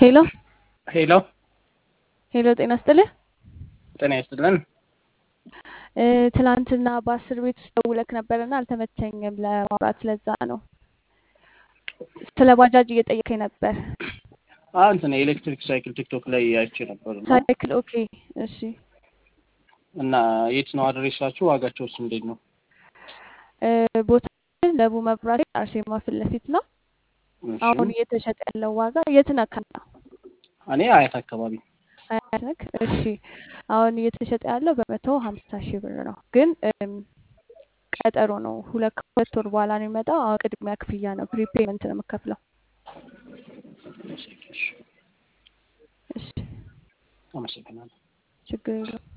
ሄሎ ሄሎ ሄሎ፣ ጤና ይስጥልህ። ጤና ይስጥልን። እ፣ ትናንትና በአስር ቤት ውስጥ ደውለክ ነበርና አልተመቸኝም ለማውራት፣ ለዛ ነው። ስለ ባጃጅ እየጠየከኝ ነበር። አዎ እንትን የኤሌክትሪክ ሳይክል ቲክቶክ ላይ አይቼ ነበር እና ሳይክል ኦኬ፣ እሺ። እና የት ነው አድሬሳችሁ? ዋጋቸውስ እንዴት ነው? እ፣ ቦታችን ለቡ መብራት አርሴማ ፊት ለፊት ነው። እሺ አሁን እየተሸጠ ያለው ዋጋ የት ነካ ነው? እኔ አያት አካባቢ አያት ነክ? እሺ። አሁን እየተሸጠ ያለው በመቶ ሀምሳ ሺህ ብር ነው፣ ግን እም፣ ቀጠሮ ነው። ሁለት ከሁለት ወር በኋላ ነው የሚመጣው። አሁን ቅድሚያ ክፍያ ነው፣ ፕሪፔመንት ነው የምከፍለው። እሺ፣ እሺ፣ አመሰግናለሁ። ችግር የለውም።